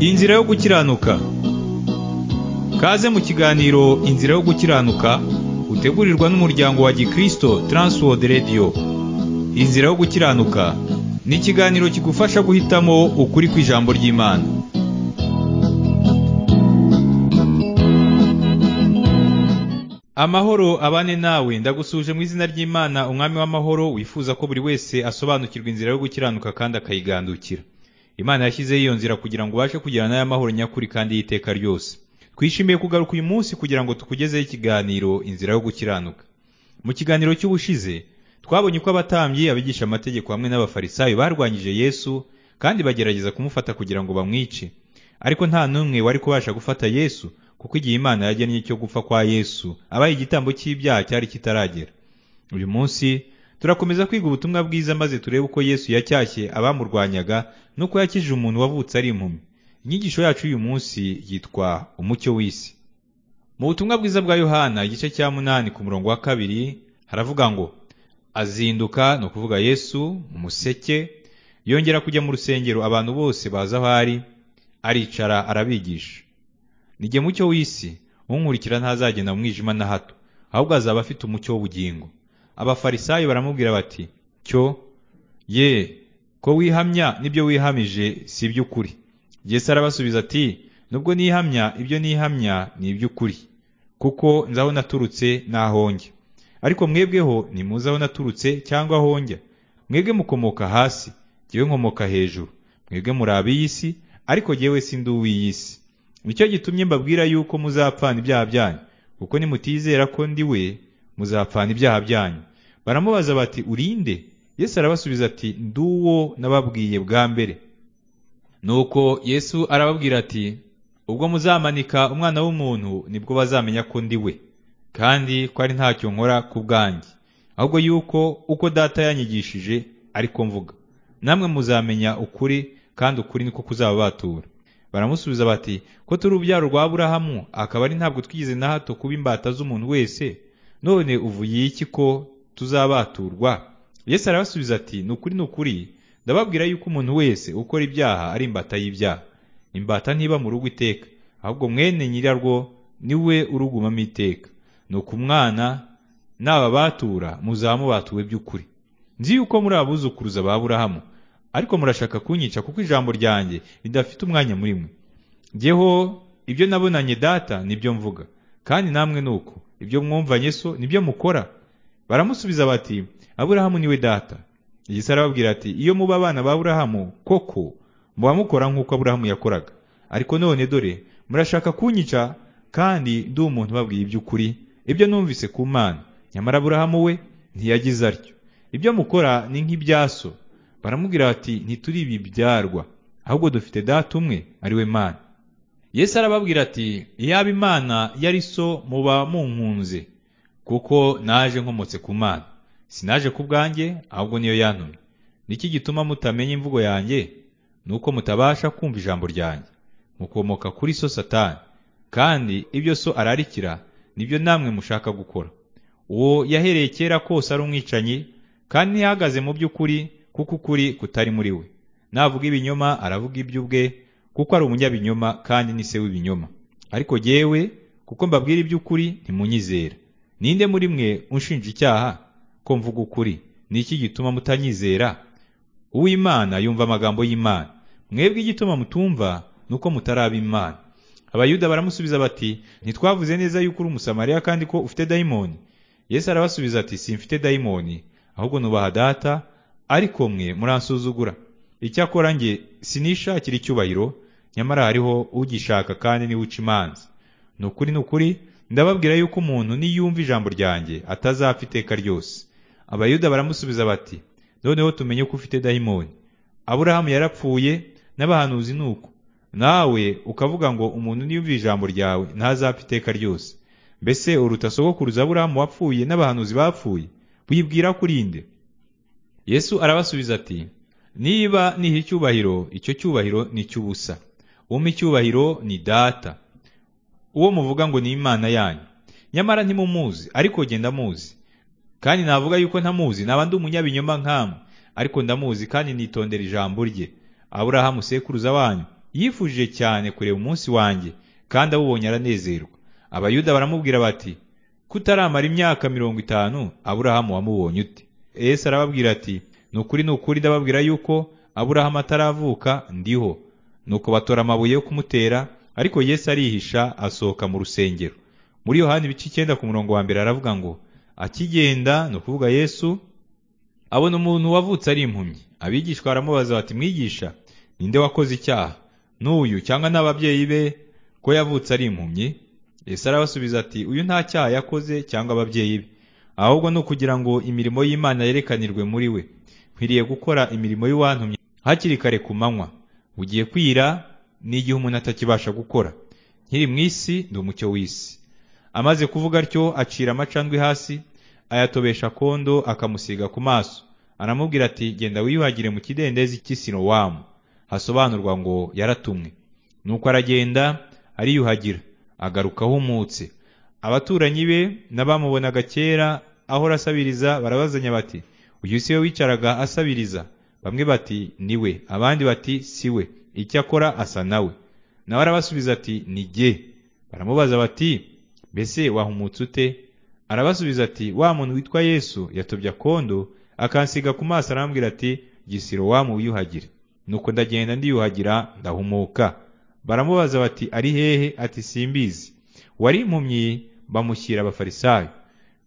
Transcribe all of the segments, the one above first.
Inzira yo gukiranuka Kaze mu kiganiro Inzira yo gukiranuka utegurirwa n'umuryango wa Gikristo Transworld Radio Inzira yo gukiranuka ni ikiganiro kigufasha guhitamo ukuri kw'ijambo ry'Imana Amahoro abane nawe ndagusuje mu izina ry'Imana umwami w'amahoro wifuza ko buri wese asobanukirwa inzira yo gukiranuka kandi akayigandukira Imana yashyizeho iyo nzira kugira ngo ubashe kugirana n'aya mahoro nyakuri kandi y'iteka ryose. Twishimiye kugaruka uyu munsi kugira ngo tukugezeho ikiganiro inzira yo gukiranuka. Mu kiganiro cy'ubushize, twabonye uko abatambyi, abigisha amategeko hamwe n'abafarisayo barwanyije Yesu kandi bagerageza kumufata kugira ngo bamwice. Ariko nta n'umwe wari kubasha gufata Yesu kuko igihe Imana yagennye cyo gupfa kwa Yesu, abaye igitambo cy'ibyaha cyari kitaragera. Uyu munsi, turakomeza kwiga ubutumwa bwiza maze turebe uko Yesu yacyashye abamurwanyaga nuko yakijije umuntu wavutse ari impumyi. Inyigisho yacu y'uyu munsi yitwa umucyo w'isi. Mu butumwa bwiza bwa Yohana igice cya munani ku murongo wa kabiri haravuga ngo azinduka ni ukuvuga Yesu umuseke yongera kujya mu rusengero abantu bose baza aho ari aricara arabigisha. Nige mucyo w'isi unkurikira ntazagenda mu mwijima na hato ahubwo azaba afite umucyo w'ubugingo. abafarisayo baramubwira bati cyo ye ko wihamya n'ibyo wihamije si iby'ukuri Yesu arabasubiza ati nubwo nihamya ibyo nihamya ni iby'ukuri kuko nzi aho naturutse n'aho njya ariko mwebweho ntimuzi aho naturutse cyangwa aho njya mwebwe mukomoka hasi jyewe nkomoka hejuru mwebwe muri ab'iy'isi ariko jyewe si ndi uw'iy'isi nicyo gitumye mbabwira yuko muzapfana ibyaha byanyu kuko nimutizera ko ndi we muzapfana ibyaha byanyu baramubaza bati urinde yesu arabasubiza ati nduwo nababwiye bwa mbere nuko yesu arababwira ati ubwo muzamanika umwana w'umuntu nibwo bazamenya ko ndi we kandi ko ari ntacyo nkora ku bwanjye ahubwo yuko uko data yanyigishije ariko mvuga namwe muzamenya ukuri kandi ukuri niko kuzababatura baramusubiza bati ko turi urubyaro rwa burahamu akaba ari ntabwo twigeze na hato kuba imbata z'umuntu wese none uvuye iki ko tuzabaturwa yesu arabasubiza ati ni ukuri ni ukuri ndababwira yuko umuntu wese ukora ibyaha ari imbata y'ibyaha imbata ntiba mu rugo iteka ahubwo mwene nyirarwo niwe urugumamo iteka ni uko umwana n'ababatura muzamubatuwe by'ukuri nzi yuko muri abuzukuruza ba burahamu ariko murashaka kunyica kuko ijambo ryanjye ridafite umwanya muri mwe jyeho ibyo nabonanye data nibyo mvuga kandi namwe ni uko ibyo mwumvanye so nibyo mukora baramusubiza bati aburahamu niwe data Yesu arababwira ati iyo muba abana ba aburahamu koko muba mukora nk'uko aburahamu yakoraga ariko none dore murashaka kunyica kandi ndi umuntu ubabwiye iby'ukuri ibyo numvise ku mana nyamara aburahamu we ntiyagize atyo ibyo mukora ni nk'ibyaso baramubwira bati ntituri ibibyarwa ahubwo dufite data umwe ari we mana Yesu arababwira ati iyaba imana yari so muba munkunze kuko naje nkomotse ku mana sinaje ku bwanjye ahubwo niyo yantumye niki gituma mutamenya imvugo yanjye ni uko mutabasha kumva ijambo ryanjye mukomoka kuri so satani kandi ibyo so ararikira nibyo namwe mushaka gukora uwo yahereye kera kose ari umwicanyi kandi ntihagaze mu by'ukuri kuko ukuri kutari muri we navuga ibinyoma aravuga iby'ubwe kuko ari umunyabinyoma kandi ni se w'ibinyoma ariko jyewe kuko mbabwira iby'ukuri ntimunyizera ninde muri mwe unshinja icyaha ko mvuga ukuri ni iki gituma mutanyizera uw'imana yumva amagambo y'imana mwebwe igituma mutumva ni uko mutaraba imana abayuda baramusubiza bati ntitwavuze neza yuko uri umusamariya kandi ko ufite dayimoni yesu arabasubiza ati simfite dayimoni ahubwo nubaha data ariko mwe muransuzugura icyakora njye sinishakira icyubahiro nyamara hariho ugishaka kandi niwe uca imanza ni ukuri ni ukuri ndababwira yuko umuntu niyumva ijambo ryanjye atazapfa iteka ryose abayuda baramusubiza bati noneho tumenye ko ufite dayimoni aburahamu yarapfuye n'abahanuzi ni uko nawe ukavuga ngo umuntu niyumva ijambo ryawe ntazapfa iteka ryose mbese uruta sogokuruza aburahamu wapfuye n'abahanuzi bapfuye wibwira ko urinde yesu arabasubiza ati niba niha icyubahiro icyo cyubahiro ni icy'ubusa umpa icyubahiro ni data uwo muvuga ngo ni imana yanyu nyamara ntimumuzi ariko genda muzi kandi navuga yuko ntamuzi naba ndi umunyabinyoma nkamwe ariko ndamuzi kandi nitondera ijambo rye aburahamu sekuruza wanyu yifuje cyane kureba umunsi wanjye kandi awubonye aranezerwa abayuda baramubwira bati kutaramara imyaka mirongo itanu aburahamu wamubonye ute yesu arababwira ati ni ukuri ni ukuri ndababwira yuko aburahamu ataravuka ndiho nuko batora amabuye yo kumutera ariko yesu arihisha asohoka mu rusengero muri yohani ibice icyenda ku murongo wa mbere aravuga ngo akigenda ni ukuvuga yesu abona umuntu wavutse ari impumyi abigishwa baramubaza bati mwigisha ninde wakoze icyaha n'uyu cyangwa n'ababyeyi be ko yavutse ari impumyi yesu arabasubiza ati uyu nta cyaha yakoze cyangwa ababyeyi be ahubwo ni ukugira ngo imirimo y'imana yerekanirwe muri we nkwiriye gukora imirimo y'uwantumye hakiri kare ku manywa ugiye kwira n'igihe umuntu atakibasha gukora nkiri mu isi ndi umucyo w'isi amaze kuvuga atyo acira amacandwe hasi ayatobesha kondo akamusiga ku maso aramubwira ati genda wiyuhagire mu kidendezi cy'i Silowamu hasobanurwa ngo yaratumwe nuko aragenda ariyuhagira agaruka ahumutse abaturanyi be n'abamubonaga kera ahora asabiriza barabazanya bati uyu si we wicaraga asabiriza bamwe bati ni we abandi bati si we icyo akora asa nawe nawe arabasubiza ati ni jye baramubaza bati mbese wahumutse ute arabasubiza ati wa muntu witwa yesu yatobye akondo akansiga ku maso arambwira ati gisiro wamu wiyuhagire nuko ndagenda ndiyuhagira ndahumuka baramubaza bati ari hehe ati simbizi wari impumyi bamushyira abafarisayo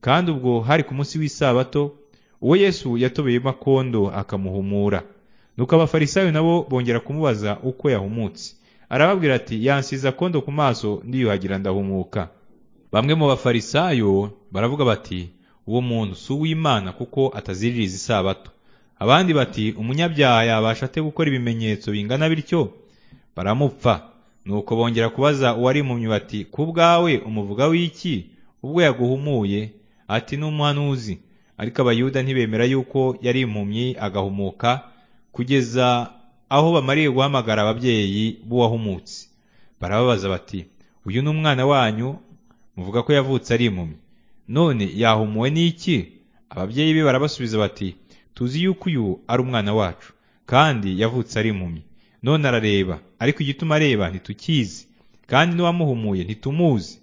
kandi ubwo hari ku munsi w'isabato uwo yesu yatobeyemo akondo akamuhumura nuko abafarisayo nabo bongera kumubaza uko yahumutse arababwira ati yansize akondo ku maso ndiyuhagira ndahumuka bamwe mu bafarisayo baravuga bati uwo muntu si uw'imana kuko ataziririza isabato abandi bati umunyabyaha yabasha ate gukora ibimenyetso bingana bityo baramupfa nuko bongera kubaza uwari impumyi bati ku bwawe umuvuga w'iki ubwo yaguhumuye ati n'umuhanuzi ariko abayuda ntibemera yuko yari impumyi agahumuka kugeza aho bamariye guhamagara ababyeyi b'uwahumutse barababaza bati uyu ni umwana wanyu muvuga ko yavutse ari impumyi none yahumuwe n'iki ababyeyi be barabasubiza bati tuzi yuko uyu ari umwana wacu kandi yavutse ari impumyi none arareba ariko igituma areba ntitukizi kandi n'uwamuhumuye ntitumuzi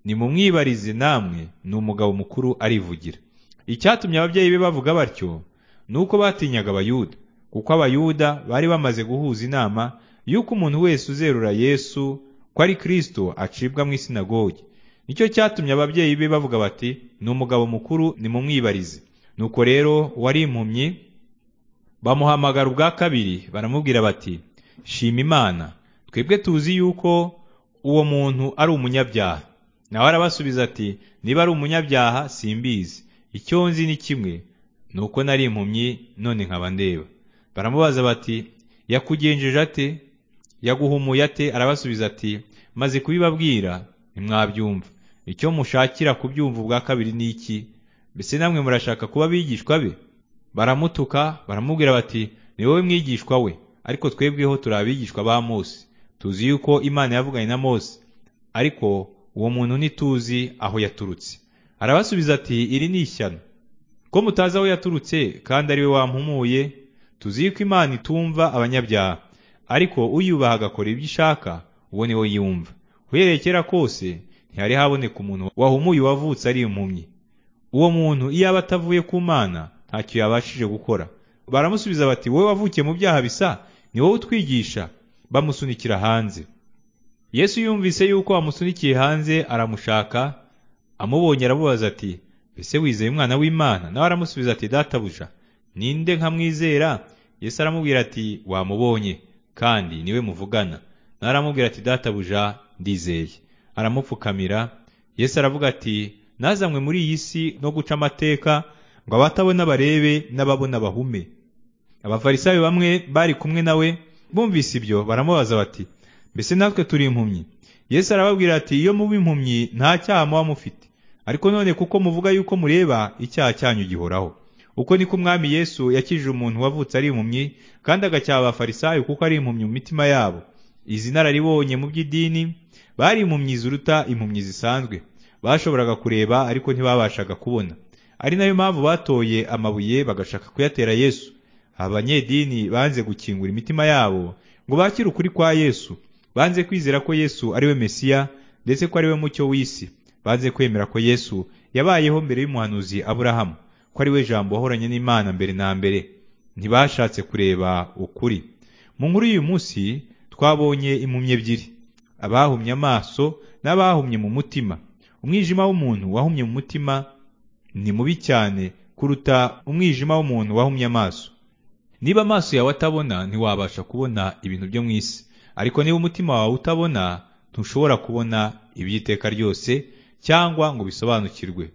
nimumwibarize namwe ni umugabo mukuru arivugira icyatumye ababyeyi be bavuga batyo ni uko batinyaga abayuda kuko abayuda bari bamaze guhuza inama y'uko umuntu wese uzerura yesu ko ari kirisito acibwa mu isinagogi nicyo cyatumye ababyeyi be bavuga bati ni umugabo mukuru nimumwibarize nuko rero wari impumyi bamuhamagara ubwa kabiri baramubwira bati shima imana twebwe tuzi yuko uwo muntu ari umunyabyaha nawe arabasubiza ati niba ari umunyabyaha simbizi icyo nzi ni kimwe ni uko nari impumyi none nkaba ndeba baramubaza bati yakugenjeje ate yaguhumuye ate arabasubiza ati maze kubibabwira ntimwabyumva icyo mushakira kubyumva ubwa kabiri ni iki mbese namwe murashaka kuba abigishwa be baramutuka baramubwira bati ni wowe mwigishwa we ariko twebweho turi abigishwa ba mose tuzi yuko imana yavuganye na mose ariko uwo muntu ntituzi aho yaturutse arabasubiza ati iri ni ishyano ko mutazi aho yaturutse kandi ari we wampumuye tuzi yuko imana itumva abanyabyaha ariko uyubaha agakora ibyo ishaka uwo ni we yumva uhereye kera kose ntihari haboneka umuntu wahumuye wavutse ari impumyi uwo muntu iyo aba atavuye ku mana ntacyo yabashije gukora baramusubiza bati wowe wavukiye mu byaha bisa ni wowe utwigisha bamusunikira hanze yesu yumvise yuko amusunikiye hanze aramushaka amubonye aramubaza ati mbese wizeye umwana w'imana nawe aramusubiza ati databuja ninde nkamwizera yesu aramubwira ati wamubonye kandi niwe muvugana nawe aramubwira ati databuja ndizeye aramupfukamira yesu aravuga ati nazanywe muri iyi si no guca amateka ngo abatabona barebe n'ababona bahume abafarisayo bamwe bari kumwe nawe bumvise ibyo baramubaza bati mbese natwe turi impumyi yesu arababwira ati iyo muba impumyi nta cyaha muba mufite ariko none kuko muvuga yuko mureba icyaha cyanyu gihoraho uko niko umwami yesu yakijije umuntu wavutse ari impumyi kandi agacyaha abafarisayo kuko ari impumyi mu mitima yabo izi nararibonye mu by'idini bari impumyi ziruta impumyi zisanzwe bashoboraga kureba ariko ntibabashaga kubona ari nayo mpamvu batoye amabuye bagashaka kuyatera yesu abanyedini banze gukingura imitima yabo ngo bakire ukuri kwa Yesu banze kwizera ko Yesu ari we Mesiya ndetse ko ari we mucyo w'isi banze kwemera ko Yesu yabayeho mbere y'umuhanuzi Aburahamu ko ari we jambo wahoranye n'Imana mbere na mbere ntibashatse kureba ukuri mu nkuru y'uyu munsi twabonye impumyi ebyiri abahumye amaso n'abahumye mu mutima umwijima w'umuntu wahumye mu mutima ni mubi cyane kuruta umwijima w'umuntu wahumye amaso niba amaso yawe atabona ntiwabasha kubona ibintu byo mu isi ariko niba umutima wawe utabona ntushobora kubona iby'iteka ryose cyangwa ngo bisobanukirwe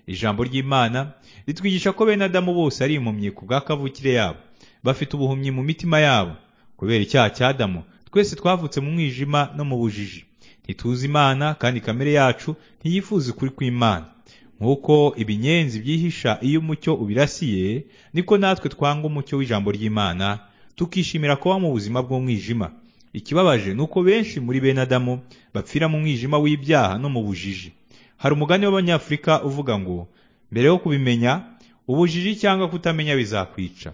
ijambo ry'imana ritwigisha ko bene adamu bose ari impumyi ku bwa kavukire yabo bafite ubuhumyi mu mitima yabo kubera icyaha cya adamu twese twavutse mu mwijima no mu bujiji ntituzi imana kandi kamere yacu ntiyifuza ukuri kw'imana nk'uko ibinyenzi byihisha iyo umucyo ubirasiye niko natwe twanga umucyo w'ijambo ry'imana tukishimira kuba mu buzima bw'umwijima ikibabaje ni uko benshi muri bene adamu bapfira mu mwijima w'ibyaha no mu bujiji hari umugani w'abanyafurika uvuga ngo mbere yo kubimenya ubujiji cyangwa kutamenya bizakwica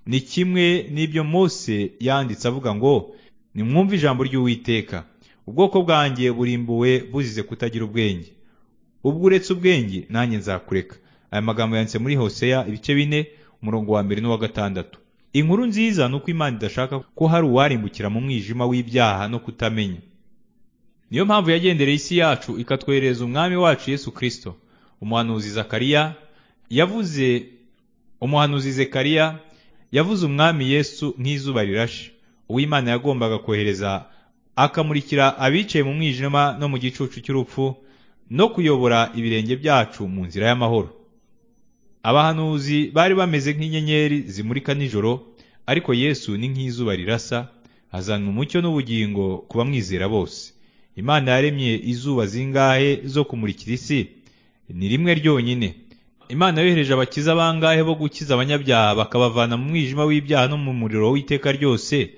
ni kimwe n'ibyo mose yanditse avuga ngo nimwumve ijambo ry'uwiteka ubwoko bwanjye burimbuwe buzize kutagira ubwenge ubwo uretse ubwenge nanjye nzakureka aya magambo yanditse muri hoseya ibice bine umurongo wa mbere n'uwa gatandatu inkuru nziza ni uko imana idashaka ko hari uwarimbukira mu mwijima w'ibyaha no kutamenya niyo mpamvu yagendereye isi yacu ikatwoherereza umwami wacu yesu kirisito umuhanuzi zakariya yavuze umuhanuzi zekariya yavuze umwami yesu nk'izuba rirashe uw'imana yagombaga kohereza akamurikira abicaye mu mwijima no mu gicucu cy'urupfu no kuyobora ibirenge byacu mu nzira y'amahoro abahanuzi bari bameze nk'inyenyeri zimurika nijoro ariko yesu ni nk'izuba rirasa azana umucyo n'ubugingo ku bamwizera bose imana yaremye izuba zingahe zo kumurikira isi ni rimwe ryonyine imana yohereje abakiza bangahe bo gukiza abanyabyaha bakabavana mu mwijima w'ibyaha no mu muriro w'iteka ryose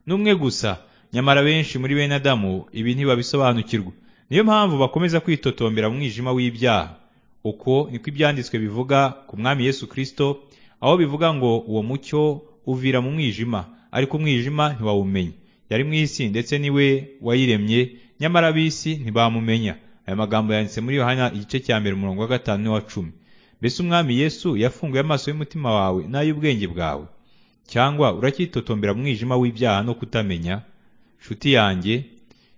ni umwe gusa nyamara benshi muri bene adamu ibi ntibabisobanukirwa niyo mpamvu bakomeza kwitotombera mu mwijima w'ibyaha uko niko ibyanditswe bivuga ku mwami yesu kirisito aho bivuga ngo uwo mucyo uvira mu mwijima ariko umwijima ntiwawumenya yari mu isi ndetse niwe wayiremye nyamara ab'isi ntibamumenya aya magambo yanditse muri yohana igice cya mbere umurongo wa gatanu n'uwa cumi mbese umwami yesu yafunguye amaso y'umutima wawe n'ay'ubwenge bwawe cyangwa uracyitotombera mu mwijima w'ibyaha no kutamenya nshuti yanjye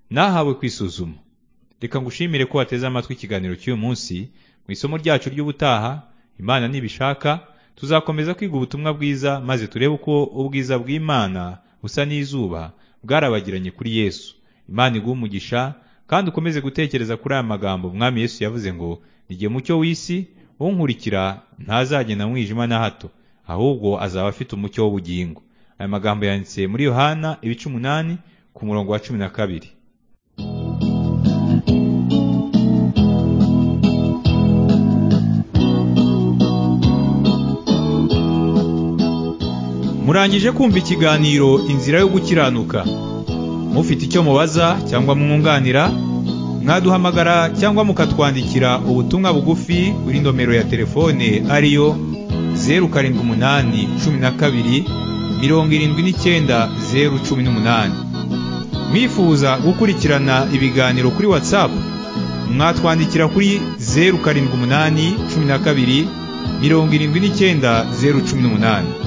nahawe kwisuzuma reka ngushimire ko wateze amatwi ikiganiro cy'uyu munsi mu isomo ryacu ry'ubutaha imana nibishaka tuzakomeza kwiga ubutumwa bwiza maze turebe uko ubwiza bw'imana busa n'izuba bwarabagiranye kuri yesu imana iguha umugisha kandi ukomeze gutekereza kuri aya magambo mwami yesu yavuze ngo nige mucyo w'isi unkurikira ntazagenda mwijima na hato ahubwo azaba afite umucyo w'ubugingo aya magambo yanditse muri yohana ibice umunani ku murongo wa cumi na kabiri murangije kumva ikiganiro inzira yo gukiranuka mufite icyo mubaza cyangwa mwunganira mwaduhamagara cyangwa mukatwandikira ubutumwa bugufi kuri nomero ya telefone ariyo zeru karindwi umunani cumi na kabiri mirongo irindwi n'icyenda zeru cumi n'umunani mwifuza gukurikirana ibiganiro kuri watsapu mwatwandikira kuri zeru karindwi umunani cumi na kabiri mirongo irindwi n'icyenda zeru cumi n'umunani